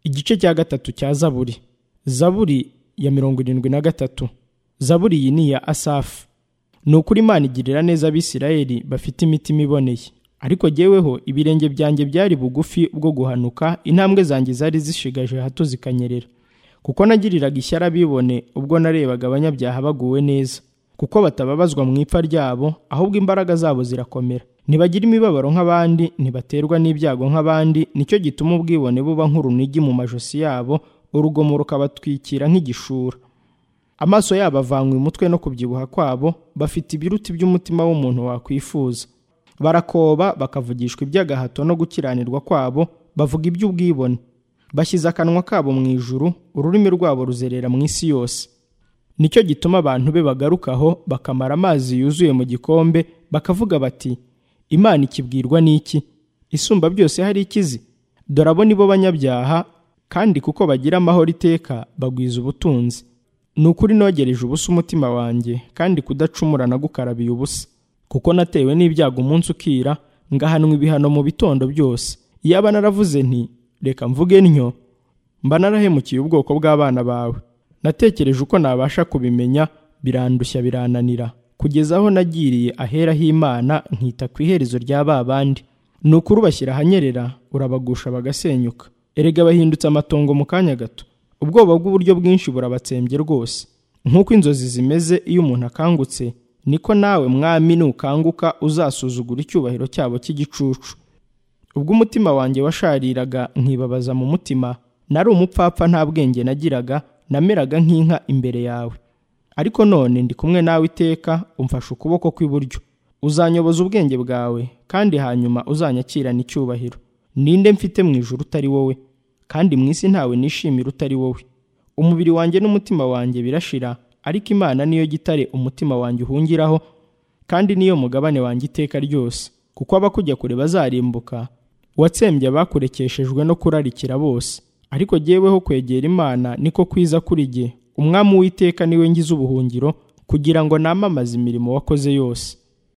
igice cya gatatu cya zaburi zaburi ya mirongo irindwi na gatatu zaburi iyi ni iya asafu ni ukuri imana igirira neza abisirayeli bafite imitima iboneye ariko jyeweho ibirenge byanjye byari bugufi bwo guhanuka intambwe zanjye zari zishigaje hato zikanyerera kuko nagiriraga ishyari abibone ubwo narebaga abanyabyaha baguwe neza kuko batababazwa mu ipfa ryabo ahubwo imbaraga zabo zirakomera ntibagira imibabaro nk'abandi ntibaterwa n'ibyago nk'abandi nicyo gituma ubwibone buba nk'urunigi mu majosi yabo urugomo rukabatwikira nk'igishura amaso yabo avanywe umutwe no kubyibuha kwabo bafite ibiruti by'umutima w'umuntu wakwifuza barakoba bakavugishwa iby'agahato no gukiranirwa kwabo bavuga iby'ubwibone bashyize akanwa kabo mu ijuru ururimi rwabo ruzerera mu isi yose nicyo gituma abantu be bagarukaho bakamara amazi yuzuye mu gikombe bakavuga bati imana ikibwirwa n'iki isumba byose hari ikizi dore abo ni bo banyabyaha kandi kuko bagira amahoro iteka bagwiza ubutunzi ni ukuri nogereje ubusa umutima wanjye kandi kudacumura nagukarabiye ubusa kuko natewe n'ibyago umunsi ukira ngahanwa ibihano mu bitondo byose iyaba naravuze nti reka mvuge ntyo mba narahemukiye ubwoko bw'abana bawe natekereje uko nabasha kubimenya birandushya birananira kugeza aho nagiriye ahera h'imana nkita ku iherezo rya ba bandi ni ukuri ubashyira ahanyerera urabagusha bagasenyuka erega bahindutse amatongo mu kanya gato ubwoba bw'uburyo bwinshi burabatsembye rwose nk'uko inzozi zimeze iyo umuntu akangutse niko nawe mwami nukanguka uzasuzugura icyubahiro cyabo cy'igicucu ubwo umutima wanjye washariraga nkibabaza mu mutima nari umupfapfa nta bwenge nagiraga nameraga nk'inka imbere yawe ariko none ndi kumwe nawe iteka umfashe ukuboko kw'iburyo uzanyoboza ubwenge bwawe kandi hanyuma uzanyakirana icyubahiro ninde mfite mu ijuru utari wowe kandi mu isi ntawe nishimira utari wowe umubiri wanjye n'umutima wanjye birashira ariko imana niyo gitare umutima wanjye uhungiraho kandi niyo mugabane wanjye iteka ryose kuko abakujya kure bazarimbuka watsembye abakurekeshejwe no kurarikira bose ariko jyeweho kwegera imana niko kwiza kuri jye umwami w'iteka niwe ngize ubuhungiro kugira ngo namamaze imirimo wakoze yose